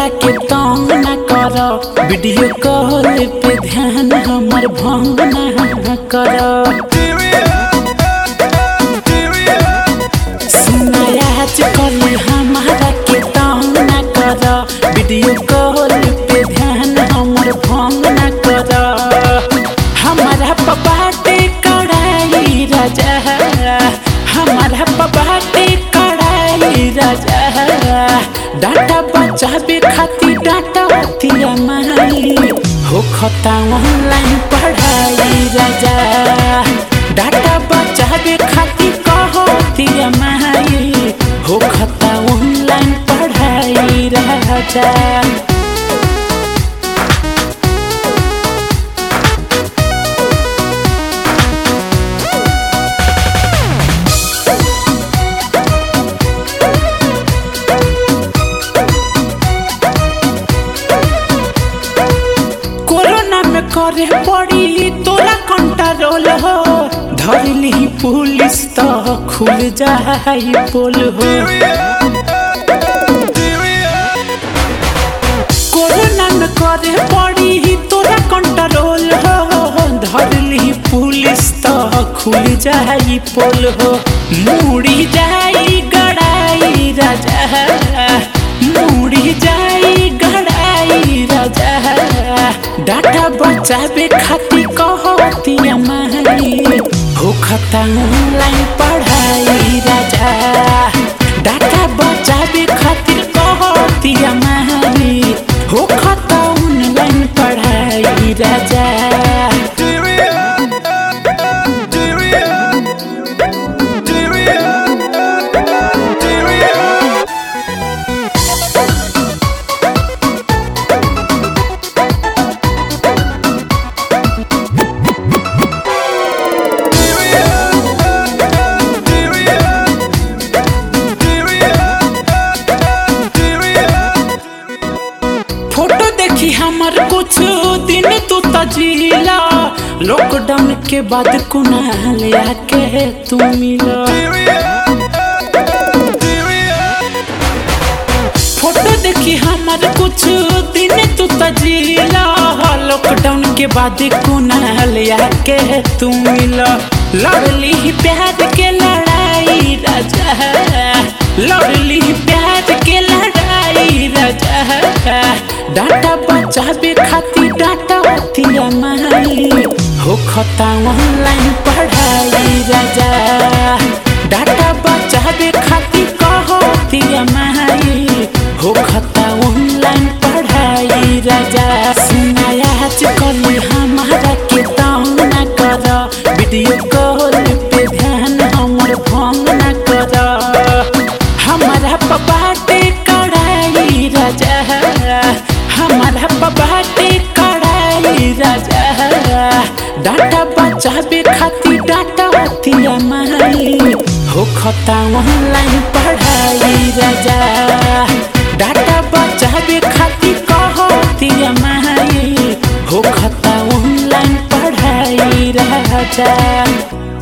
हमारा के तंग न कर वीडियो कॉल पे ध्यान हमर भंग न कर सुनाया कल हमारा के तंग न कर वीडियो कॉल पे ध्यान हमर भंग न कर हमारा पबाटे कड़ाई राजा हमारा पबाटे कड़ाई राजा डाटा बचावे खातिर डाटा अतिया माई हो खता ऑनलाइन पढ़ाई राजा डाटा बचावे खातिर कहतिया माई हो खता ऑनलाइन पढ़ाई राजा कोरोना में करे पड़ी तोरा कंट्रोल हो धरली पुलिस तो खुल जाई पोल हो कोरोना में करे पड़ी तोरा कंट्रोल हो धरली पुलिस तो खुल जाई पोल हो मुड़ी जाई गड़ाई राजा मुड़ी जाई गड़ाई राजा डाटा बचावे खातिर कहतिया माई हो खता ऑनलाइन पढ़ाई राजा डाटा बचावे खातिर कहतिया माई हो खता ऑनलाइन पढ़ाई राजा फोटो देखी हमर कुछ दिन तू तजीला लॉकडाउन के बाद कुनाल आके तू मिला फोटो देखी हमर कुछ दिन तू तजीला लॉकडाउन के बाद कुनाल आके तू मिला लड़ली प्यार के लड़ाई राजा लड़ली प्यार के लड़ाई राजा डाटा बचावे खातिर डाटा अतिया माई हो खता ऑनलाइन पढ़ाई राजा डाटा बचावे खातिर कहतिया माई हो खता ऑनलाइन पढ़ाई राजा सुनाया कल हमारा के तंग न कर वीडियो कॉल पे ध्यान हमर भंग न कर हमारा पबाटे कड़ाई राजा हमारा पबाटे कड़ाई राजा डाटा बचावे खातिर डाटा अतिया माई हो खता ऑनलाइन पढ़ाई राजा डाटा बचावे खातिर कहतिया माई हो खता ऑनलाइन पढ़ाई राजा